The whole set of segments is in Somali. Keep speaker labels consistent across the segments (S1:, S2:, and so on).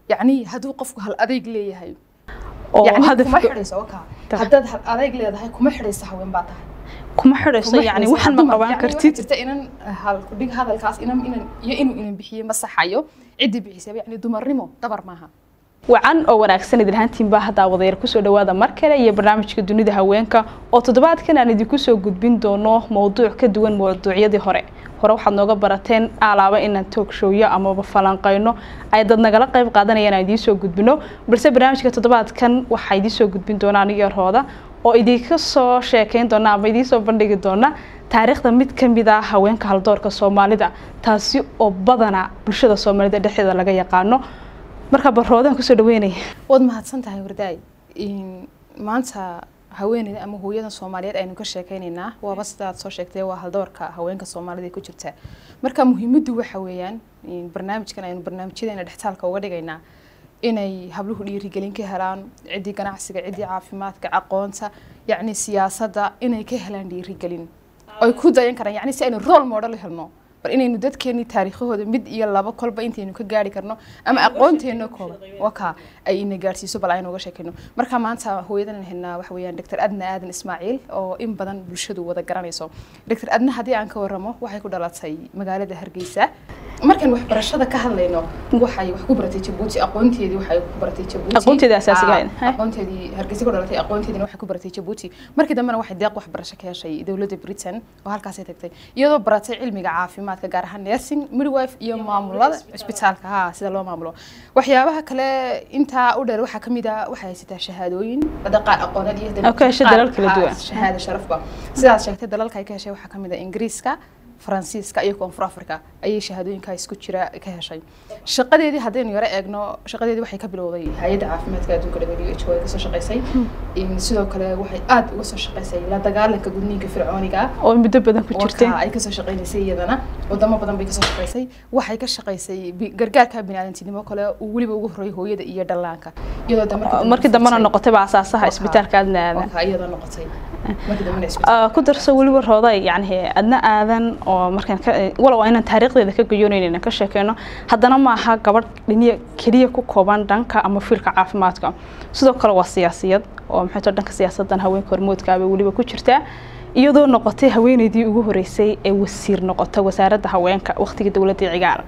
S1: yacni hadduu qofku hal adayg leeyahay
S2: oo
S1: yacni kuma
S2: hadafka
S1: xidhayso oka haddaad hal adayg leedahay kuma xidhayso haween baa tahay
S2: kuma xidhayso
S1: kuma
S2: yani
S1: xidhayso.
S2: waxaan ma
S1: Dumar,
S2: qaban
S1: yacni
S2: kartid
S1: waxaa jirta inan hal ku dhig hadalkaas inan inan iyo inuu inan bixiye ma saxayo ciddii bixisay yacni dumarnimo dabar maaha
S2: wacan oo wanaagsan idin ahaantiin baa haddaa wadayar kusoo dhawaada mar kale iyo barnaamijka dunida haweenka oo toddobaadkan aan idinku soo gudbin doono mowduuc ka duwan mawduucyadii hore hore waxaad nooga barateen alaaba inaan toog showyo amaba falanqayno ay dad nagala qayb qaadanayaan aan idiin soo gudbino balse barnaamijka toddobaadkan waxaa idiin soo gudbin doona aniga rooda oo idinka soo sheekeyn doona ama idiin soo bandhigi doona taariikhda mid ka mid ah haweenka haldoorka soomaalida taasi oo badana bulshada soomaalida dhexdeeda laga yaqaano marka barroodaan kusoo dhaweynaya
S1: waad mahadsan tahay wardaay In maanta haweeneyda ama hooyada soomaaliyeed aynu ka sheekeynaynaa waaba sidaad soo sheegtay waa haldoorka haweenka soomaalida ee ku jirta marka muhiimaddu waxa weeyaan in barnaamijkan aynu barnaamijyadeena dhextaalka uga dhigaynaa inay habluhu dhiirigelin ka helaan ciddii ganacsiga ciddii caafimaadka aqoonta yacni siyaasadda inay ka helaan dhiirigelin ay ku dayan karaan yacni si aynu role model u helno bal inaynu dadkeeni taariikhahooda mid iyo laba kolba intaynu ka gaari karno ama aqoonteena kooban waka ay ina gaarsiiso bal aynu uga sheekayno marka maanta hooyadan helnaa waxa weeyaan dr adna aadan ismaaciil oo in badan bulshadu wada garanayso dr adna haddii aan ka waramo waxay ku dhalatay magaalada hargeysa markaan waxbarashada ka hadlayno waxay wax ku baratay jabuuti aqoonteedii waxay ku baratay jabuuti
S2: Aqoonteedii asaasiga ahayd,
S1: Ah,
S2: heh.
S1: aqoonteedii hargeysa ku dhalatay aqoonteediina waxay ku baratay jabuuti markii dambena waxay deeq waxbarasho ka heshay dowladda britain oo halkaasay tagtay iyadoo baratay cilmiga caafimaadka gaar ahaan nursing midwife iyo maamulada cisbitaalka ha sida loo maamulo waxyaabaha kale intaa u dheer waxaa kamid ah waxay haysataa shahaadooyin hadda qaar aqooneed iyo hadda
S2: Oo ka heshay
S1: qaar-
S2: dalal kala
S1: ha,
S2: duwan.
S1: shahaado sharafba sidaad sheegtay dalalka ay ka heshay waxaa kamid ah ingiriiska faransiiska iyo koonfur africa ayay shahaadooyinkaa isku jira ka heshay shaqadeedii haddaynu yaro eegno shaqadeedii waxay ka bilowday hay-adda caafimaadka adduunka WHO ay kasoo shaqaysay In sidoo kale waxay aad uga soo shaqaysay la dagaalanka gudniinka fircooniga ah
S2: oo muddo badan ku jirtay
S1: warka ay kasoo shaqaynaysay iyadana wadamo badan bay kasoo shaqaysay waxay ka shaqaysay bi- gargaarka biniaadantinimo kale uu weliba ugu horreeyay hooyada iyo dhallaanka iyadoo da markii dambe
S2: markii dambena
S1: furtay-
S2: noqotay baa asaasaha
S1: Waka-
S2: isbitaalka adna aadan
S1: waka iyadoo noqotay markii dambena isbitaal
S2: Ah, ku darso weliba rooday yani adna aadan oo markaan ka walow inaan taariikhdeeda ka gayoonaynin ka sheekeyno haddana ma aha gabadh dhiniya keliya ku kooban dhanka ama fiilka caafimaadka sidoo kale waa siyaasiyad oo maxay tahay dhanka siyaasadan haweenka hormoodka bay weliba ku jirtaa iyadoo noqotay haweeneydii ugu horeysay ee wasiir noqota wasaaradda haweenka waqtigii dowladda cigaar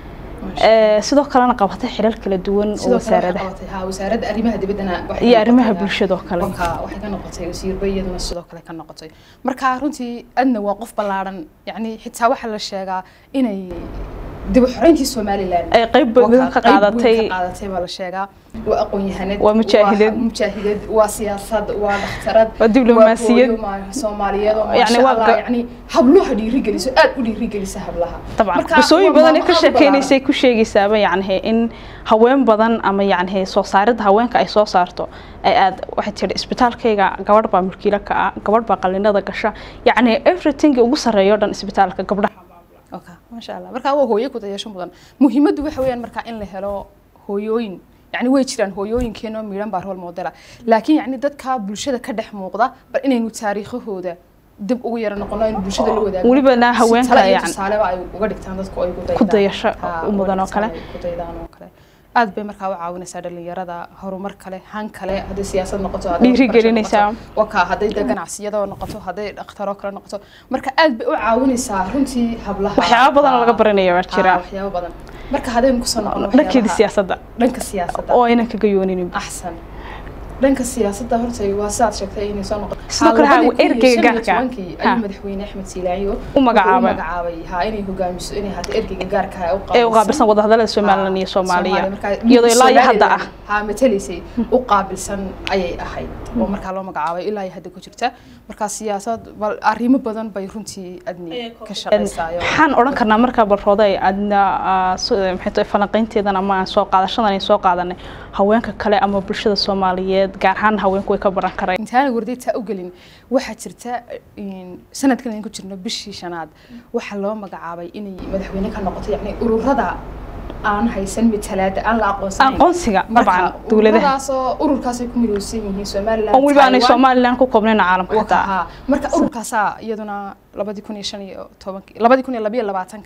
S2: Eh, sidoo kalena qabatay xilal kala duwan oo
S1: sidoo kale waxay
S2: wasaaradaha
S1: qabatay ha wasaaradda arrimaha dibaddana waxay
S2: iyo
S1: ka
S2: arrimaha
S1: noqotay, ha,
S2: bulshada oo kale
S1: waka waxay ka noqotay wasiirba iyaduna sidoo kale ka noqotay marka runtii adna waa qof ballaaran yacni xitaa waxaa la sheegaa inay dib u xoreyntii somaliland
S2: ay qayb badan ka
S1: Waka, qayb weyn
S2: qaadatay
S1: ka qaadatay baa la sheegaa waa aqoon-yahanad
S2: Waa mujaahidad.
S1: waa mujaahidad waa siyaasad waa dhakhtarad
S2: Waa diblomaasiyad.
S1: waa hooyo ma- soomaaliyeed oo
S2: Yacni
S1: maasha
S2: waa
S1: allah
S2: ga-
S1: yacni habluha dhiirigeliso aad u dhiirigelisa hablaha
S2: طبعا
S1: Marka,
S2: qisooyin
S1: waa
S2: badan ay
S1: maamo
S2: ka
S1: aad u ballaaran.
S2: sheekeynaysay ku sheegaysaaba yacni in haween badan ama yacni soo saaridda haweenka ay soo saarto ay aad waxay tihi isbitaalkayga gabadh baa mulkiilo ka ah gabadh baa qalinada gasha yacni everything ugu sarreeyo o dhan isbitaalka gabdhaha
S1: okay maasha allah marka waa hooyo ku dayasho mudan muhiimaddu waxa weeyaan marka in la helo hooyooyin yani way jiraan hooyooyinkeenoo miidhan baa role modela laakiin yani dadka bulshada ka dhex muuqda bal inaynu taariikhahooda dib ugu yara noqono aynu bulshada la wadaago
S2: welibana haweenka
S1: si tala iyo
S2: yani
S1: tusaaleba ay uga dhigtaan dadku ay
S2: ku dayasho
S1: Ha,
S2: u mudan oo
S1: uga
S2: kale.
S1: dhigtaan ay ku daydaan oo kale aad bay markaa u caawinaysaa dhalinyarada horumar kale han kale hadday siyaasad noqoto hadday
S2: Dhiirigelinaysaa.
S1: waxbarasho noqoto, waka hadday de ganacsiyada noqoto hadday dhakhtaro kale noqoto marka aad bay u caawinaysaa runtii hablaha
S2: waxyaabo badan oo laga baranaya baa
S1: Ah,
S2: jira
S1: waxyaabo badan marka haddaynu kusoo noqono
S2: dhankeeda
S1: waxyaabaha-
S2: siyaasadda
S1: dhanka siyaasadda
S2: oo aynan ka gayooninin
S1: axsan dhanka siyaasadda horta waa sidaad sheegtay inay soo noqoto
S2: Sidoo kale ha,
S1: labadii kun iyo
S2: ergeyga
S1: shan iyo
S2: gaarka.
S1: tobankii
S2: Ha.
S1: ayuu madaxweyne axmed siilaayo
S2: U magacaabay.
S1: wuxuu u magacaabay ha inay hogaamiso inay haato ergeyga gaarka ah
S2: ee u qaabilsan wadahadalada somalilan iyo soomaaliya
S1: Soomaaliya,
S2: iyadoo ilaa iyo hadda ah
S1: Somaliland, ha matalaysay u qaabilsan ayay ahayd oo markaa loo magacaabay ilaa iyo hadda ku jirta markaa siyaasad bal arrimo badan bay runtii adni ka shaqaysaayo
S2: waxaan odhan karnaa markaa balrooday adna ah, so- maxay tahay falanqaynteedan ama aan soo qaadashadan ay soo qaadanay haweenka kale ama bulshada soomaaliyeed gaar ahaan haweenku way ka baran kareen
S1: intaana wardaytaa u gelin waxaa jirta in sanadkan aynu ku jirno bishii shanaad waxaa loo magacaabay inay madaxweyne ka noqoto yacni ururada aan haysan matalaada aan la aqoonsanayn
S2: aqoonsiga
S1: marka
S2: dabcan dowladaha
S1: ururadaasoo ururkaasay ku midowsan yihiin somaliland
S2: oo weliba aanay
S1: Taiwan,
S2: somalilan ku koobnayn caalamka
S1: Waka,
S2: xitaa
S1: haa. marka ururkaasaa iyaduna labadii kun iyo shan iyo tobankii labadii kun iyo labiyo labaatanka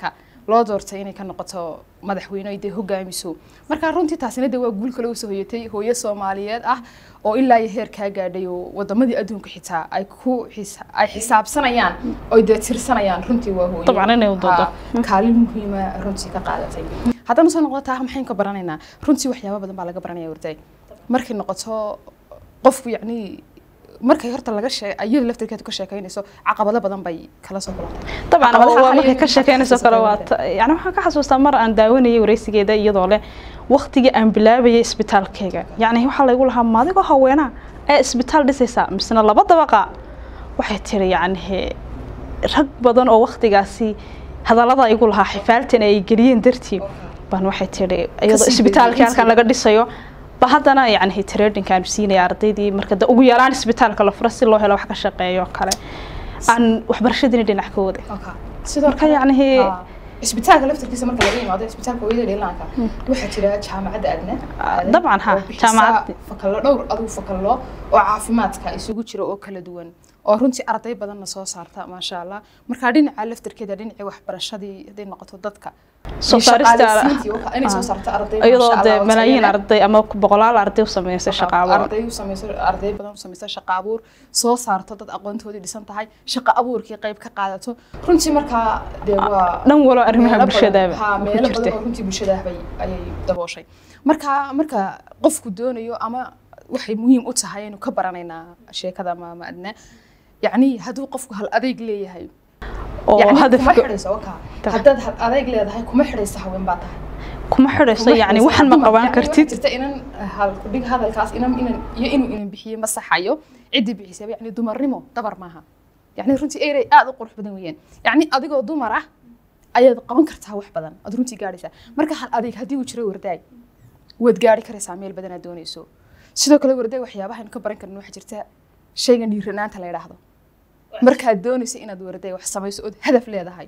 S1: loo doortay inay ka noqoto madaxweyne ay dee hogaamiso marka runtii taasina dee waa guul kale usoo hoyatay hooyo soomaaliyeed ah oo ilaa iyo heer kaa gaadhay oo wadamadii adduunka xitaa ay ku xisa- ay xisaabsanayaan oy dee tirsanayaan runtii waa hooyo
S2: Dabcan inay u doodo.
S1: Ha, kaalin muhiima runtii ka qaadatay haddana soo noqdo taa maxayn ka baranaynaa runtii waxyaaba badan baa laga baranaya warday markay noqoto qofku yacni markay horta laga shee iyada laftirkeedu ka sheekaynayso caqabado badan bay kala soo kulantay
S2: dabcan
S1: Caqabadaha
S2: waa markay
S1: ayaga
S2: ka
S1: maxaa
S2: sheekeynayso
S1: ka
S2: kale waa
S1: xasuusta
S2: ta- yani waxaan ka xasuustaa mar aan daawanayay wareysigeeda iyadoo leh waqtigii aan bilaabayay isbitaalkayga yacni waxaa laygu lahaa maadigoo haweenaa ee isbitaal dhisaysaa misena laba dabaqa waxay tiri yacni rag badan oo waqtigaasi hadallada igu lahaa xifaaltan ay geliyeen dartii baan waxay tiri iyadoo
S1: Kasii
S2: isbitaalkii halkan
S1: beddelin
S2: laga dhisayo ba haddana yacni tradingkaan siinaya ardaydii marka da ugu yaraan isbitaalka la furo si loo helo wax ka shaqeeyo kale aan waxbarashadiina dhinac ka waday
S1: sidoo
S2: Marka yacni-
S1: ha, isbitaalka laftirkiisa marka laga yimaado isbitaalka hooyada dhilaanka waxaa jira jaamacadda adna
S2: dabcan, ha,
S1: oo bixisa
S2: jaamacad-
S1: fakallo dhowr adigu fakallo oo caafimaadka isugu jira oo kala duwan oo runtii arday badanna soo saarta maasha allah marka dhinaca laftirkeeda dhinacii waxbarashadii hadday noqoto dadka
S2: soo
S1: iyo
S2: saarista
S1: shaqaaleysiintii oo kale inay soo saarto arday
S2: iyadoo
S1: maasha
S2: dee
S1: Allah oo
S2: malaayiin
S1: tayo leh.
S2: arday ama boqolaal arday u sameysay shaqo abuur
S1: arday u samayso arday badan u samayso shaqo abuur soo saarto dad aqoontoodii dhisan tahay shaqo abuurkii qayb ka qaadato runtii markaa dee waa
S2: dhan walo arrimaha
S1: meelo badan-
S2: bulshada
S1: ha,
S2: ku
S1: meelo badan
S2: jirtay
S1: oo runtii bulshada bay ayay dabooshay marka marka qofku doonayo ama waxay muhiim u tahay inuu ka baranaynaa sheekada ama ama adna yacni hadduu qofku hal adeyg leeyahay
S2: oo
S1: yacni kuma
S2: hadafka
S1: xidhayso wakaa haddaad hal adeyg leedahay kuma xidhayso haween baa tahay
S2: kuma xidhayso
S1: kuma
S2: yacni
S1: xidhayso.
S2: waxan ma
S1: Dumar,
S2: qaban
S1: yacni waxaa
S2: kartid
S1: jirta inan hal dhig hadalkaas inan inan iyo inuu inan bixiye ma saxayo ciddii bixisay yacni dumarnimo dabar maaha yacni runtii erey aad u qurux badan weeyaan yacni adigoo dumar ah ayaad qaban kartaa wax badan aad runtii gaadhaysaa marka hal adeeg haddii uu jiro wardaay waad gaari karaysaa meel badan aad doonayso sidoo kale wardaay waxyaabaha aynu ka baran karno waxaa jirta shaygan dhiiranaanta la yidhaahdo markaad doonayso inaad wardaay wax samayso ood hadaf leedahay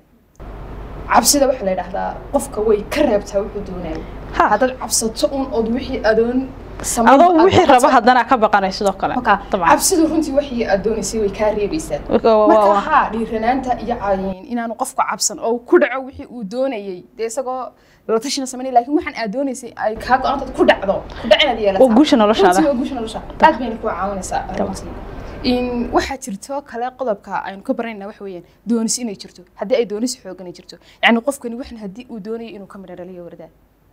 S1: cabsida waxaa la yidhaahdaa qofka way ka reebtaa wuxuu doonayo
S2: Ha.
S1: haddaad cabsato un ood wixii adoon
S2: adoo wixii raba haddana ka baqanay sidoo kale
S1: marka
S2: dabcan
S1: cabsidu runtii wixii aad doonaysay way kaa reebaysaa
S2: Waa- waa-
S1: marka
S2: waa-
S1: haa dhiiranaanta iyo caayin inaanu qofku cabsan oo ku dhaco wixii uu doonayay dee isagoo la tashina sameynay laakiin waxaan aad doonaysay ay kaa go-aantaad ku dhacdo ku dhac inaad yeelataa
S2: waa guusha noloshaada
S1: runtii waa guusha nolosha aad bayna ku caawinaysaa runtii in waxaa jirto kale qodobka aynu ka baranayna waxa weeyaan doonis inay jirto haddii ay doonis xoogan ay jirto yacni qofkani waxan haddii uu doonayo inuu ka midho dhaliyo wardaa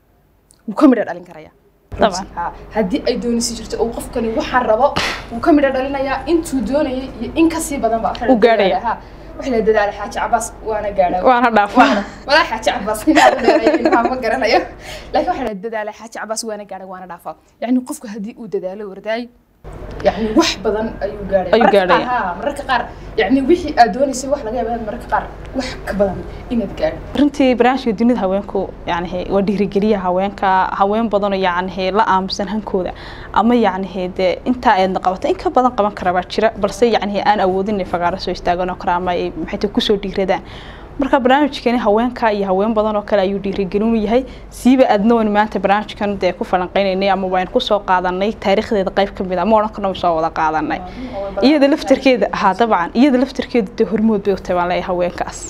S1: wuu ka midho dhalin karaya
S2: Dabcan.
S1: Ha, haddii ay doonisi jirto oo qofkani waxaan rabo wuu ka midho dhalinayaa intuu doonayay iyo in kasii badan ba
S2: Uu gaadhaya.
S1: waxa la dadaala xaaji cabaas waana gaadhaa
S2: waana dhaafa
S1: walaa xaaji cabaas inaad u dheereeyay ilmaha ma garanayo laakiin waxaa la dadaalay xaaji cabaas waana gaadha waana dhaafa yacni qofku haddii uu dadaalo wardaay yacni wax badan ayuu gaadhaya
S2: Ayuu
S1: Mararka
S2: gaadhaya.
S1: qaar- haa, mararka qaar yacni wixii aad doonaysay wax laga yaaba inaad mararka qaar wax ka badan inaad gaadho
S2: runtii barnaamijka dunida haweenku yani waa dhiirigeliya haweenka haween badanoo yani la aamusan hankooda ama yani dee intaa aydna qabato in ka badan qaban kara baa jira balse yani aan awoodin inay fagaaro soo istaagan oo kale ama ay maxay tahay kusoo dhiiradaan marka barnaamijkani haweenka iyo haween badan oo kale ayuu dhiirigelin u yahay siiba adna waan maanta barnaamijkan dee ku falanqeynaynay ama waan kusoo qaadanay taariikhdeeda qayb ka mid a ma odhan karno soo wada qaadanay iyada laftarkeeda haa dabcan iyada laftarkeeda dee hormood bay u tahay baan leeyahay haweenkaas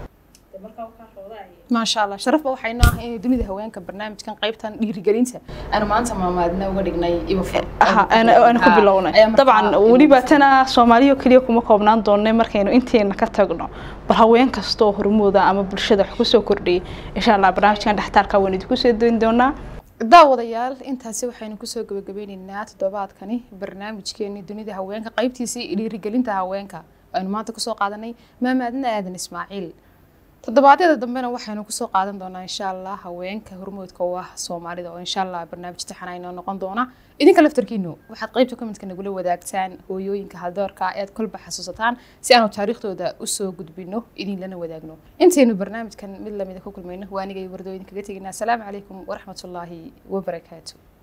S1: maasha allah sharafba waxaynu ah in dunida haweenka barnaamijkan qaybtan dhiirigelinta aanu maanta maamaadna uga dhignay ibafur
S2: aha aan aan ku bilownay dabcan weliba tana soomaaliya kaliya kuma koobnaan doonay markaynu inteena ka tagno bal haween kasta oo hormooda ama bulshada wax kusoo kordhiyay insha allah barnaamijkan dhextaalka waan idinku soo dayn doonaa
S1: daawadayaal intaasi waxaynu kusoo gabagabeyneynaa toddobaadkani barnaamijkeeni dunida haweenka qaybtiisii dhiirigelinta haweenka aynu maanta kusoo qaadanay maamaadna aadan ismaaciil toddobaadyada dambena waxaynu kusoo qaadan doonaa insha allah haweenka hormoodka u ah soomaalida oo insha allah barnaamij taxana inoo noqon doona idinka laftarkiinu waxaad qaybta commentka nagula wadaagtaan hooyooyinka haldoorka ead kolba xasuusataan si aanu taariikhdooda usoo gudbino idinlana wadaagno intaynu barnaamijkan mid lamida ku kulmayno waa anigay wardooyin kaga teginaa asalaamu calaykum waraxmatullaahi wabarakaatu